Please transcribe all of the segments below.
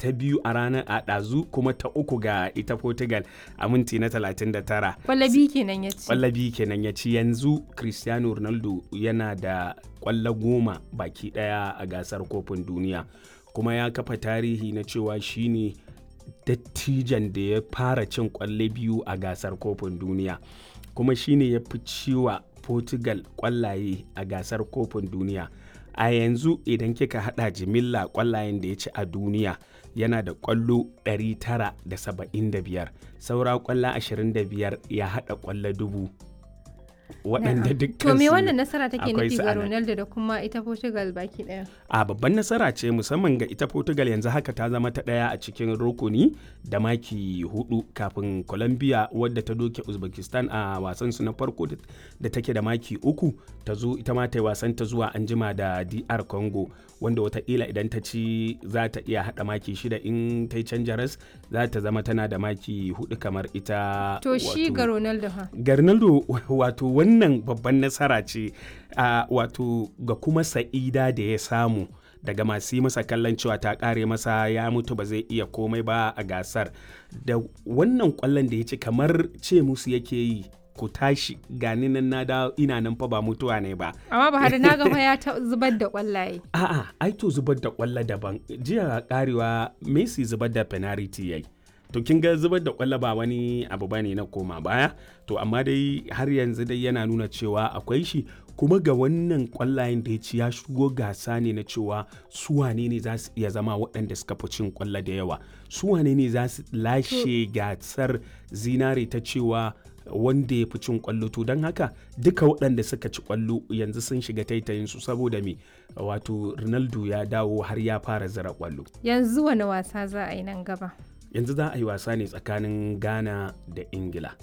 ta biyu a ranar a ɗazu kuma ta uku ga ita portugal a minti na 39 Kwallabi kenan ya ci. kwallabi kenan ya ci yanzu cristiano ronaldo yana da kwallo goma baki daya a gasar kofin duniya kuma ya kafa tarihi na cewa shine dattijan da ya fara cin kwalle biyu a gasar kofin duniya kuma shine ya fi ciwa portugal kwallaye a gasar kofin duniya a yanzu idan kika hada jimilla kwallayen da ya ci a duniya yana da kwallo 975 saura kwallo 25 ya hada kwallo dubu waɗanda dukkan To me su wannan nasara take akwai nufi su ga a nan. Ronaldo da kuma ita Portugal baki daya? a babban nasara ce musamman ga ita portugal yanzu haka ta zama ta ɗaya a cikin rukuni da maki hudu kafin colombia wadda ta doke uzbekistan a wasan su na farko da- da take da maki uku ta zo ita ma ta yi wasan ta zuwa anjima da dr congo wanda watakila idan ta ci za ta iya hada maki shida in ta yi canja ras za ta zama tana da maki hudu kamar ita To shi wato- ga Ronaldo ha. ga Ronaldo wato wannan babban nasara ce a wato ga kuma sa'ida da ya samu daga masu yi masa kallon cewa ta kare masa ya mutu ba zai iya komai ba a gasar da wannan kwallon da ya ci kamar ce musu yake yi ku tashi gani nan na da ina nan fa ba mutuwa ne ba Amma Buhari na ga fa ya ta zubar da kwallaye. a'a ai to zubar da kwallo daban jiya karewa Messi zubar da penalty yayi to kin ga zubar da kwallo ba wani abu bane na koma baya to amma dai har yanzu dai yana nuna cewa akwai shi kuma ga wannan kwallayen da ya ci ya shigo gasa ne na cewa su wane ne za su iya zama waɗanda suka fi cin kwallo da yawa su wane ne za su lashe gasar zinare ta cewa wanda ya fi cin kwallo to don haka duka waɗanda suka ci kwallo yanzu sun shiga taitayin su saboda me wato ronaldo ya dawo har ya fara zira kwallo Yanzu wani wasa za a yi nan gaba? yanzu za a yi wasa ne tsakanin ghana da ingila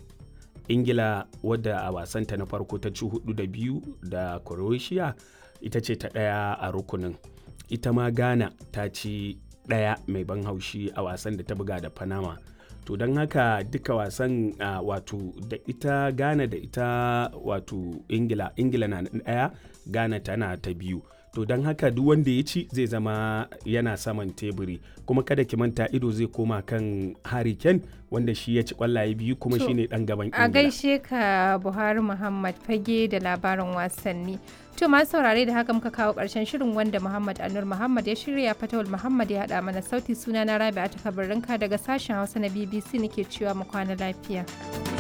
ingila wadda a wasanta na farko ta ci hudu da biyu da croatia ita ce ta ɗaya a rukunin ita ma ghana ta ci ɗaya mai ban haushi a wasan da ta buga da panama to don haka duka wasan uh, wato da ita ghana da ita wato ingila ingila na ɗaya ghana tana ta biyu to don haka duk wanda ya ci zai zama yana saman teburi kuma kada ki manta ido zai koma kan harry kane wanda shi ya ci kwallaye biyu kuma To, shine dan gaban A ingila gaishe ka Buhari Muhammad fage da labarin wasanni. To masu saurare da haka muka kawo ƙarshen shirin wanda Muhammad Anur Muhammad ya shirya Fatawul Muhammad ya haɗa mana sauti suna na Rabi'a ta daga sashen Hausa na BBC nake cewa mu kwana lafiya.